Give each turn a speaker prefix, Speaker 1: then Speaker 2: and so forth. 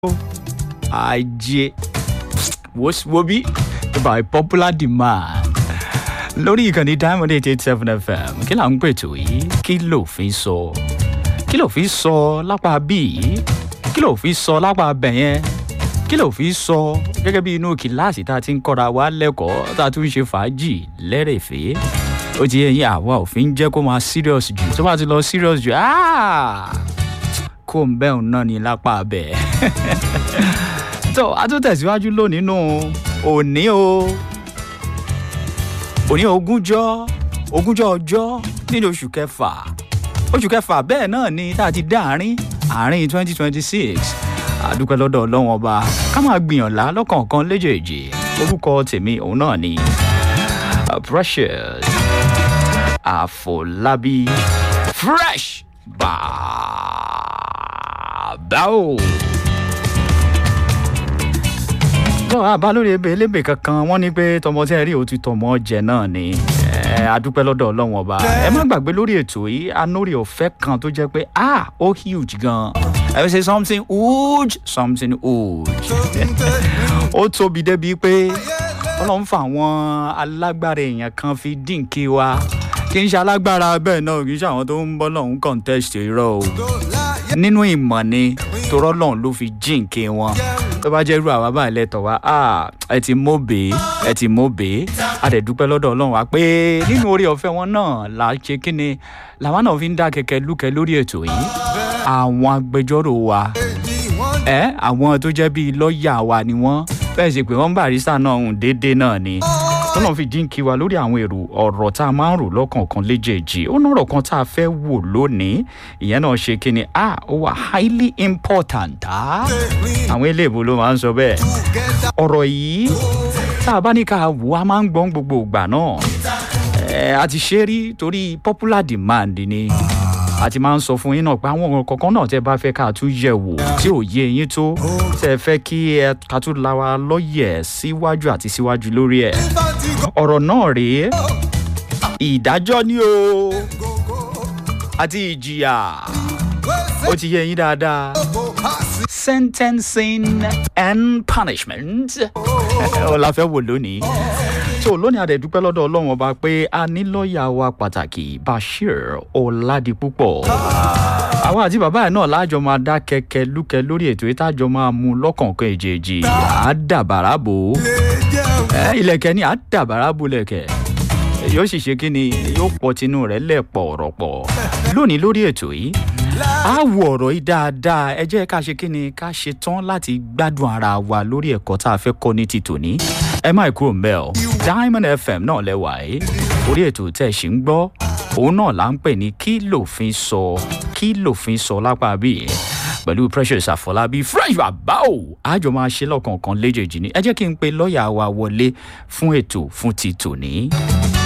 Speaker 1: ajé wo bí by popular demand lórí ìkànnì diamond eight eight seven fm kí là ń pètò yìí kí lòfin sọ kí lòfin sọ lápá bíi kí lòfin sọ lápá bẹ̀yẹn kí lòfin sọ gẹ́gẹ́ bí inú kìláàsì tá a ti ń kọ́ra wa lẹ́kọ̀ọ́ tá a tún ń ṣe fàájì lẹ́rẹ̀fẹ́ ó ti yẹ yín àwa òfin jẹ́ kó máa serious jù tó bá ti lọ serious jù kó ń bẹ́ẹ̀ náà ní lápá bẹ́ẹ̀ tó a tún tẹ̀síwájú lónìí nù òní o òní ogúnjọ́ ogúnjọ́ ọjọ́ nínú oṣù kẹfà oṣù kẹfà bẹ́ẹ̀ náà ni tá a ti dá àárín àárín twenty twenty six àdúpẹ́ lọ́dọ̀ ọlọ́wọ́n ọba ká máa gbìyànlá lọ́kọ̀ọ̀kan léjèèjì orúkọ tèmi òun náà ni precious àfọlábí fresh bàbá o lọ́wọ́ àbá lórí ebe elébè kankan wọ́n ní pé tọmọ tí ẹ rí òtún tọmọ jẹ náà ni adúpẹ́ lọ́dọ̀ ọlọ́run ọba ẹ má gbàgbé lórí ètò yìí anórí ọ̀fẹ́ kan tó jẹ́ pé ah ó huge gan ẹ fi ṣe something huge something huge ó tóbi débi pé ọlọ́run fún àwọn alágbára èèyàn kan fi dínkì wa kì í ṣe alágbára bẹ́ẹ̀ náà kì í ṣe àwọn tó ń bọ́ lọ́hún contest irọ́ o nínú ìmọ̀ ni torọ́ lọ́hún ló fi jíǹkì wọn tó bá jẹ́ irú àwa báyìí lẹ́tọ̀ wá ẹ ti móbe ẹ ti móbe a dẹ̀ dúpẹ́ lọ́dọ̀ ọlọ́run wa pé nínú orí ọ̀fẹ́ wọn náà là á ṣe kí ni làwọn náà fi ń dá kẹ̀kẹ́ lúkẹ́ lórí ètò yìí àwọn agbẹjọ́rò wa ẹ àwọn tó jẹ́ bíi lọ́ọ̀yà wa ni wọ́n bẹ́ẹ̀ sì pé wọ́n barista náà ń déédéé náà ni tọ́nà fi jíǹkí wa lórí àwọn èrò ọ̀rọ̀ tá a máa ń rò lọ́kànkan léjèèjì ó nọ̀rọ̀ kan tá a fẹ́ wò lónìí ìyẹn náà ṣe kí ni ah ó wà highly important ah àwọn eléèbó ló máa ń sọ bẹ́ẹ̀ ọ̀rọ̀ yìí tá a bá ní ká wò á máa ń gbọ́n gbogbo ìgbà náà ẹ̀ a ti ṣe rí torí popular demand ni a ti máa ń sọ fún yín náà pé àwọn ọ̀rọ̀ kankan náà tẹ́ bá fẹ́ ká tún yẹ̀ wò tí ò yé yín tó tẹ́ fẹ́ kí ẹ ká tún la wa lọ́yẹ̀ síwájú àti síwájú lórí ẹ̀ ọ̀rọ̀ náà rèé ìdájọ́ ni o àti ìjìyà ó ti yé yín dáadáa sentencing and punishment ó la fẹ́ wò lónìí tó lónìí àdẹ̀dúpẹ́ lọ́dọ̀ ọlọ́run ọba pé a ní lọ́ọ̀yà wa pàtàkì bashir ọ̀làdìpúpọ̀ àwọn àti bàbá ẹ̀ náà láàjọ máa dá kẹ̀kẹ́ lúkẹ́ lórí ètò yìí tájọ máa mú lọ́kànkan èjèèjì àdàbàrà bò ó ilẹ̀kẹ̀ ni àdàbàrà bò lẹ̀kẹ̀ yóò sì ṣe kí ni yóò pọ̀ tinú rẹ̀ lẹ̀pọ̀ ọ̀rọ̀ pọ̀ lónìí lórí ètò yìí a wo ọ̀rọ̀ yìí dáadáa ẹ jẹ́ ká ṣe kí ni ká ṣe tán láti gbádùn ara wa lórí ẹ̀kọ́ tá a fẹ́ kọ́ ní ti tòní ẹ má kúrò mbẹ́ ọ diamond fm náà lẹ́wà ẹ́ orí ètò tẹ̀ ṣì ń gbọ́ òun náà là ń pè ní kí lòfin sọ kí lòfin sọ lápá bíi pẹ̀lú precious àfọlábí fresh bàbá o àjọ máa ṣe lọ́kọ̀ọ̀kan léjèèjì ni ẹ jẹ́ kí n pe lọ́ọ̀yà wa wọlé fún ètò fún ti tòní.